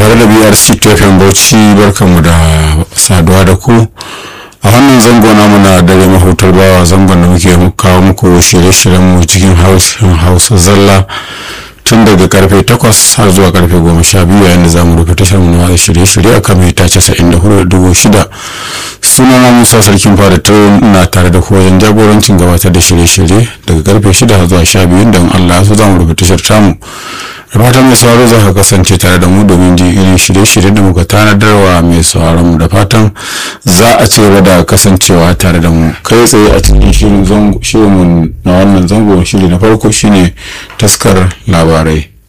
tare da brc tfm bauchi barkanmu da saduwa da ku a wannan zango namu na dare mahutar bawa zangon da muke kawo muku shirye-shiryen mu cikin hausa zalla tun daga karfe 8 har zuwa karfe 12 yayin da za mu rufe tashar mu na shirye-shirye a kan mita 94.6 sunana musa sarkin fada ta na tare da ku wajen jagorancin gabatar da shirye-shirye daga karfe 6 har zuwa 12 don allah su za mu rufe tashar tamu da fatan mai sauraro za ka kasance tare da mu domin ji irin shirye-shirye da muka tanadarwa mai sauraron mu da fatan za a ci gaba da kasancewa tare da mu kai tsaye a cikin shirin mu na wannan zango shiri na farko shine taskar labarai